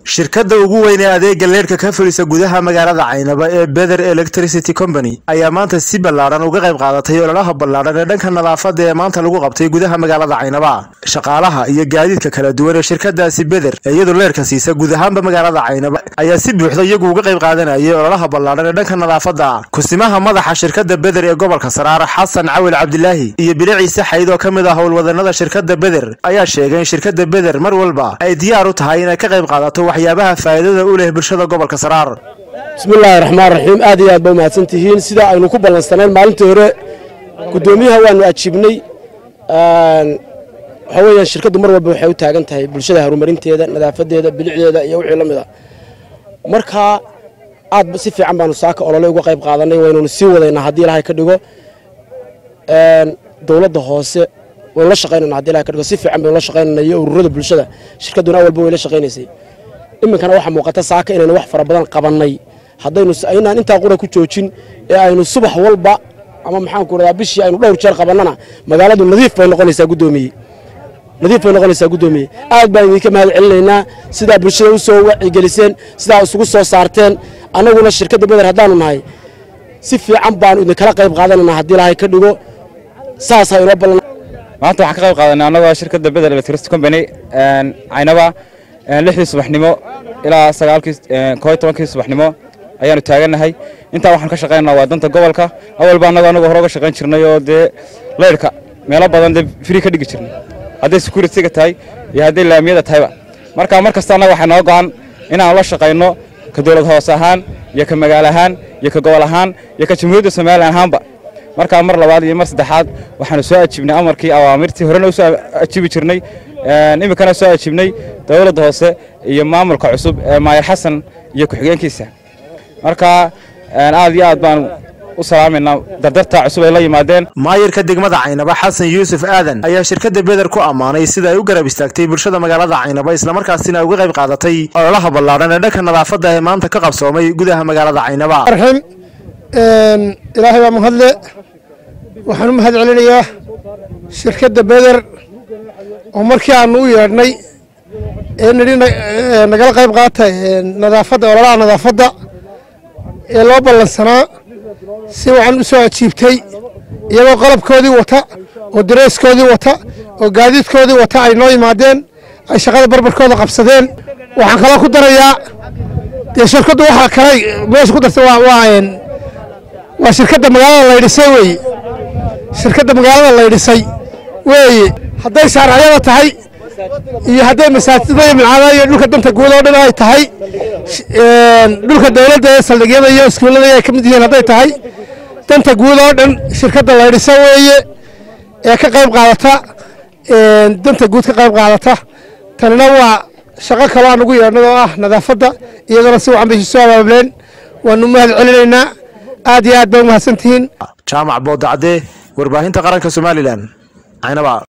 shirkadda ugu weyn ee adeega leerhka ka fulisa gudaha magaalada caynaba ee bether electricity company ayaa maanta si ballaadhan uga qayb qaadatay ololaha ballaadhan ee dhanka nadaafadda ee maanta lagu qabtay gudaha magaalada caynaba shaqaalaha iyo gaadiidka kala duwan ee shirkadaasi bether ee iyadu leerhka siisa guud ahaanba magaalada caynaba ayaa si buuxda iyagu uga qayb qaadanayay ololaha ballaadhan ee dhanka nadaafadda kusimaha madaxa shirkadda bether ee gobolka saraar xasan cawil cabdilaahi iyo bile ciise xayd oo ka mid ah howlwadanada shirkadda bether ayaa sheegay in shirkadda bether mar walba ay diyaar u tahay inay ka qayb qaadato waxyaabaha faa'iidada u leh bulshada gobolka saraar bismillaahi raxmaan raxiim aad iyo aad ba umahadsan tihiin sidaa aynu ku ballansanayn maalintii hore guddoomiyaha waanu ajiibnay waxaa weeyaan shirkaddu mar walba waxay u taagan tahay bulshada horumarinteeda nadaafadeeda bilicdeeda iyo wixii la mid a markaa aad si fiican baanu saaka olole uga qayb qaadanay waynunu sii wadaynaa haddii ilahay ka dhigo dowladda hoose waynu la shaqaynana haddi ilahay ka dhigo si fiican baynu la shaqaynana iyo ururada bulshada shirkadduna awalba way la shaqaynaysay iminkana waxaa muuqata saaka inaynu wax fara badan qabannay haddaynu aynaan intaa qura ku joojin ee aynu subax walba ama maxaanku radaa bishii aynu dhowr jeer qabannana magaaladu nadiif bay noqonaysaa guddoomiye nadiif bay noqonaysaa guddoomiye aad baan idinka mahad celinaynaa sidaa bulshada u soo wacigeliseen sidaa isugu soo saarteen annaguna shirkadda beder haddaanu nahay si fiican baanu idinkala qayb qaadanayna haddii ilaahay ka dhigo saasaa inoo ballan maanta waxaan ka qayb qaadanay annagoo shirkadda beder electricity company caynaba lixdii subaxnimo ilaa sagaalkii koo iyo tobankii subaxnimo ayaanu taagannahay intaa waxaan ka shaqaynaa waa danta gobolka awalba annagoo annagoo hore uga shaqayn jirnay oo dee leyrhka meelo badan dee frii ka dhigi jirnay hadday securityga tahay iyo hadday laamiyada tahayba marka mar kasta annaga waxaa noo go'an inaanu la shaqayno ka dowlad hoose ahaan iyo ka magaalo ahaan iyo ka gobol ahaan iyo ka jamhuuriyadda somalilan ahaanba markaa mar labaad iyo mar saddexaad waxaanu soo ajiibnay amarkii awaamirtii horena u soo ajiibi jirnay iminkana soo ajiibnay dowladda hoose iyo maamulka cusub ee maayar xasan iyo ku-xigeenkiisa marka aad iyo aad baan u salaamaynaa dardarta cusub ay la yimaadeen maayirka degmada caynaba xasan yuusuf aadan ayaa shirkadda beder ku ammaanay sida ay u garab istaagtay bulshada magaalada caynaba islamarkaasina ay uga qayb qaadatay ololaha ballaadhan ee dhanka nadaafadda ee maanta ka qabsoomay gudaha magaalada caynaba ilaahay baa mahadle waxaan u mahad celinayaa shirkadda beder oo markii aanu u yeedhnay ee nidhi nagala qayb qaata nadaafadda ololaha nadaafadda ee loo ballansanaa si waxaan u soo ajiibtay iyagoo qalabkoodii wata oo dareeskoodii wata oo gaadiidkoodii wata ay noo yimaadeen ay shaqada barbarkooda qabsadeen waxaan kaloo ku darayaa dee shirkaddu waxaa kalay meesha ku dartay waa shirkadda magaalada laydhisay weeye shirkadda magaalada laydhisay weeye hadday shaarciyada tahay iyo hadday masaajidada iyo milcaadaha iyo dhulka danta guud oo dhan ay tahay dhulka dowladda ee saldhigyada iyo iskuullada ay ka mid yihiin hadday tahay danta guud oo dhan shirkadda laydhisa weeye ee ka qayb qaadata danta guud ka qayb qaadata tanina waa shaqo kaloo aan ugu yeedhnay oo ah nadaafadda iyadana si wacan bay soo abaableen waanu mahad celinaynaa aad iyo aad bay umahadsan tihiin jaamac boodacadee warbaahinta qaranka somalilan caynaba